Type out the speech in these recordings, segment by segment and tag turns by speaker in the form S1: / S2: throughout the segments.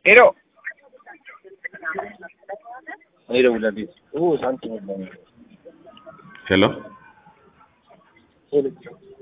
S1: ሄሎ ሄሎ ለቤት ኦ ሳንቲም የለም
S2: ሄሎ ሄሎ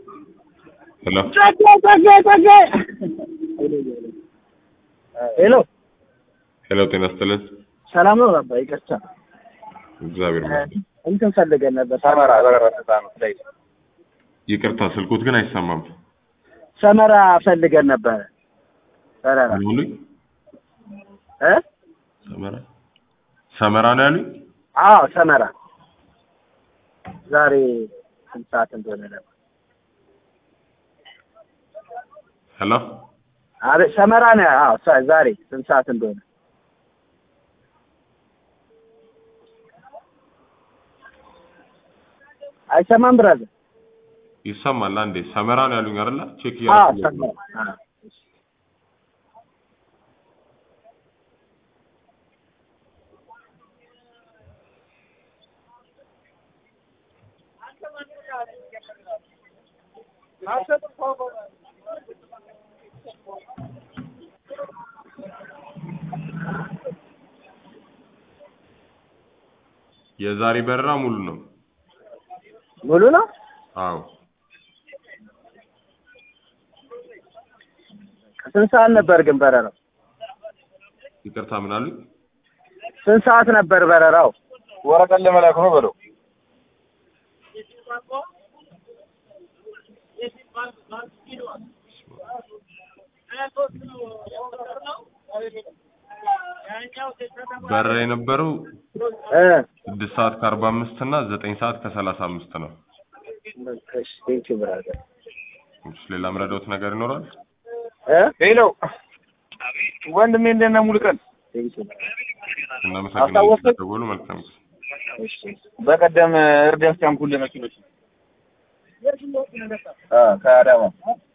S3: ሄሎ
S2: ሄሎ፣ ጤና ይስጥልን።
S3: ሰላም ነው ባባ? ይቅርታ
S2: እግዚአብሔር ይመስገን።
S3: እንትን ፈልገን ነበር።
S1: ሰመራ በረረታ ነው ላይ
S2: ይቅርታ ስልኩት ግን አይሰማም።
S3: ሰመራ ፈልገን ነበረ። በረራ
S2: ምን አሉኝ?
S3: እ
S2: ሰመራ ሰመራ ነው ያሉኝ።
S3: አዎ ሰመራ ዛሬ ስንት ሰዓት እንደሆነ ነበር።
S2: ሄሎ
S3: አቤት ሰመራ ነው። አዎ ሳ- ዛሬ ስንት ሰዓት እንደሆነ አይሰማም ብራዘር?
S2: ይሰማል። አንዴ ሰመራ ነው ያሉኝ አይደለ? ቼክ
S3: አዎ
S2: እያደረኩ
S3: ሰመራ አዎ።
S2: የዛሬ በረራ ሙሉ ነው።
S3: ሙሉ ነው።
S2: አዎ
S3: ስንት ሰዓት ነበር ግን በረራው?
S2: ይቅርታ ምን አሉኝ?
S3: ስንት ሰዓት ነበር በረራው?
S1: ወረቀት ለመላክ ነው በለው
S2: በረራ የነበረው
S3: እ
S2: ስድስት ሰዓት ከአርባ አምስት እና ዘጠኝ ሰዓት ከሰላሳ አምስት ነው።
S3: እሺ ቴንኪው ብራዘር።
S2: እሺ፣ ሌላ ምረዳውት ነገር ይኖራል?
S3: እ
S1: ሄሎ ወንድሜ እንደነ ሙሉቀን
S3: ቴንኪው
S2: እናመሰግናለን
S3: አስታወስክ?
S2: ስለደወሉ። መልካም ጊዜ።
S3: እሺ
S1: በቀደም እርዳታ ያምኩልህ መኪኖች አ ከአዳማ